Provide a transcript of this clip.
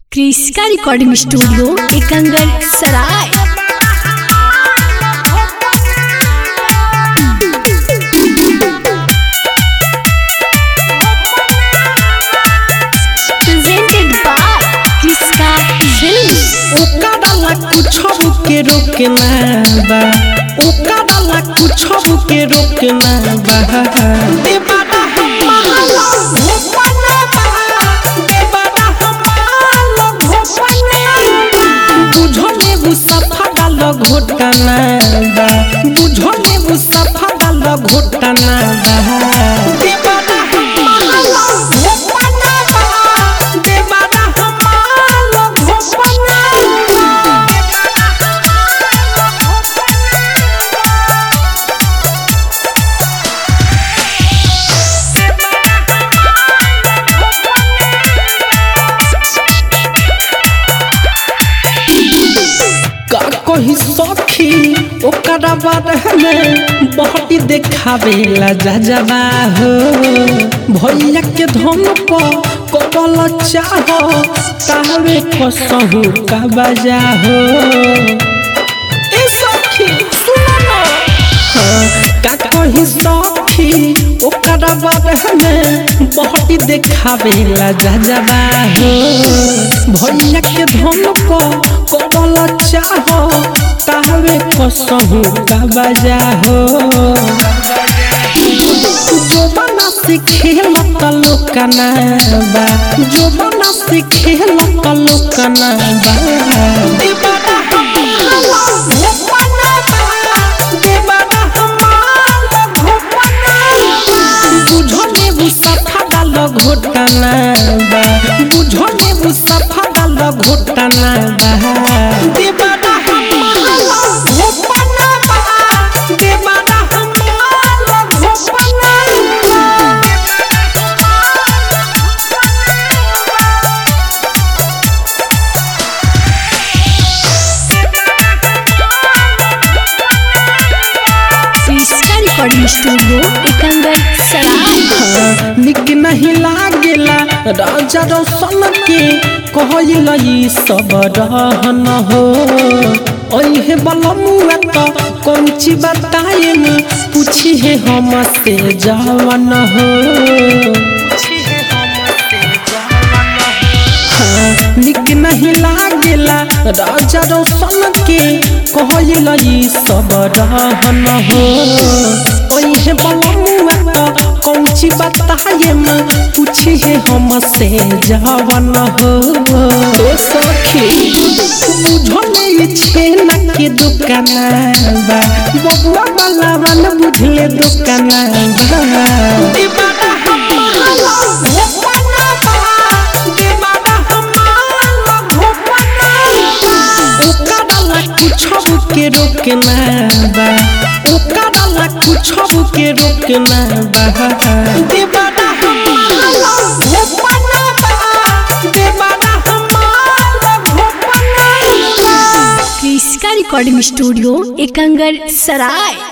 क्रिस्का recording studio एकंगल सराय presented by क्रिस्का films ओकरा कुछ के रोकना बा ओकरा कुछ के रोकना बा देवाना हमारा भोपना बा देवाना हमारा भोपना बुझले वो सफा डाल घोटना बा बुझले वो सफा डाल घोटना बा देवाना हमारा भोपना बा देवाना हमारा भोपना का कही सखी ओकरा बारे में बहटी देखावे ला जा जाबा हो भैया के धन पर कबल चाह कावे कसहु का बजा हो ए सखी सुनो ना का कही सखी ओकरा बारे में बहटी देखावे ला जा जाबा हो भैया के धन पर कबल चाह कावे कसहु का बजा हो जो बना से खेल लोकना बा जो बना से खेल लोकना बा दीवाना हमारा भोपना बा दीवाना हमारा भोपना बुझले वो सफा डाल घोटना बा बुझले वो सफा डाल घोटना बा दीवाना हमारा भोपना बा दीवाना हमारा भोपना क्रिस्का रिकॉर्डिंग स्टूडियो एकंगल सराय निक नहीं लागेला राजा रोशन के कहल ई सब रहन हो ओहे बलमुआ तो कौन ची बताए न पूछी है हम से जवन हो हाँ, निक नहीं लागेला राजा रोशन के कहल ई सब रहन हो ओहे बलमुआ तो कौन ची बताए न पूछी है हम से जवन हो ओ सखी बुझले ई छेना के दुकाना बा बबुआ वाला वन बुझले दुकाना बा दीवाना हमारा भोपना बा दीवाना हमारा भोपना ओकरा कुछ के रोकना बा ओकरा कुछ के रोकना बा दीवाना हमारा भोपना बा दीवाना हमारा भोपना क्रिस्का रिकॉर्डिंग स्टूडियो एकंगल सराय